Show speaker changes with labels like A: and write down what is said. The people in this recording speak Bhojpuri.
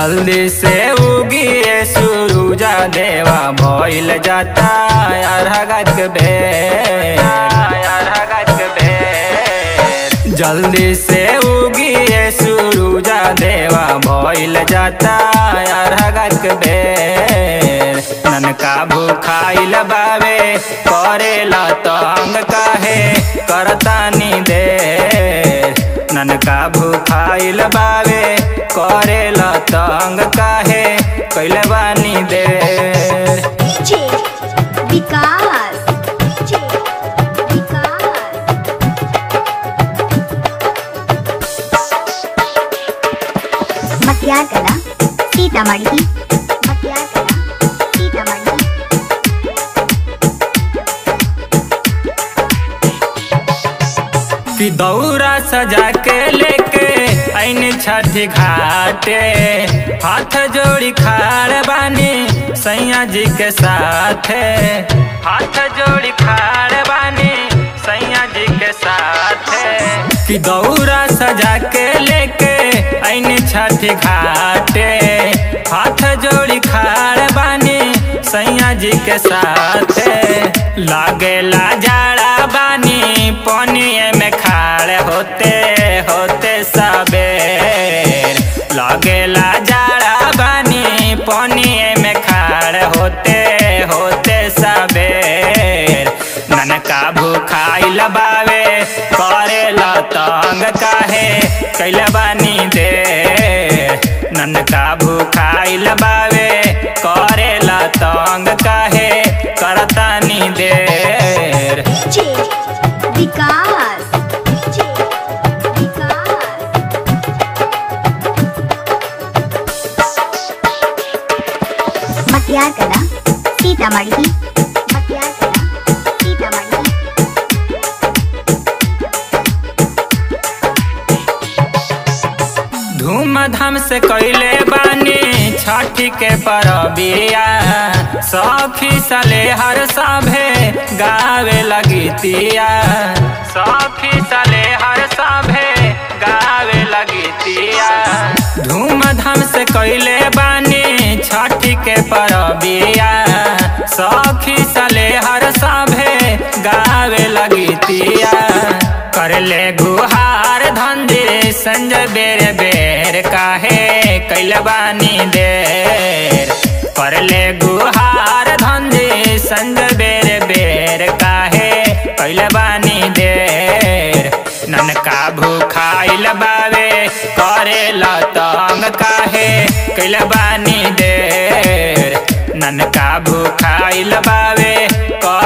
A: जल्दी से उगिए सूरुजा देवा भइल जाता अरहगत बेर अरहगत बेर जल्दी से उगिए सूरुजा देवा भइल जाता अरहगत बेर ननका भूखाइल बावे करेला तंग काहे करतानी देर ननका भूखाइल बावे करेला तंग काहे कैले बानी देर
B: डीजे विकास डीजे विकास मटियार कला सीतामढ़ी मटियार कला सीतामढ़ी
A: कि दौरा सजा के लेके ऐन छठी घाटे हाथ जोड़ी खाड़ बानी सैया जी के साथे हाथ जोड़ी खाड़ बानी सैया जी के साथे कि दौरा सजा के लेके ऐन छठी घाटे हाथ जोड़ी खाड़ बानी सैया जी के साथे लागेला जाड़ा बानी पनिए में खाड़ होते होते सबेर लागेला जाड़ा बानी पनिए में खाड़ होते होते सबेर ननका भूखाइल बावे करेला तंग काहे कैल बानी दे ननका भूखाइल बावे करेला तंग काहे करतानी देर
B: डीजे विकास डीजे विकास मटियार कला सीतामढ़ी मटियार कला सीतामढ़ी
A: धूमधाम से कैले बानी छठी के परबिया सखी सले हर सभे गावे लगीतिया सखी सले हर सभे गावे लगीतिया धूमधाम से कैले बानी छठी के परबिया सखी सले हर सभे गावे लगीतिया करले गुहार धंधे संजय बेर बेर काहे कैलबानी देर करले गुहार धंधे संजय बेर बेर काहे कैलबानी देर ननका भूखाइल बावे करेला तंग काहे कैलबानी देर ननका भूखाइल बावे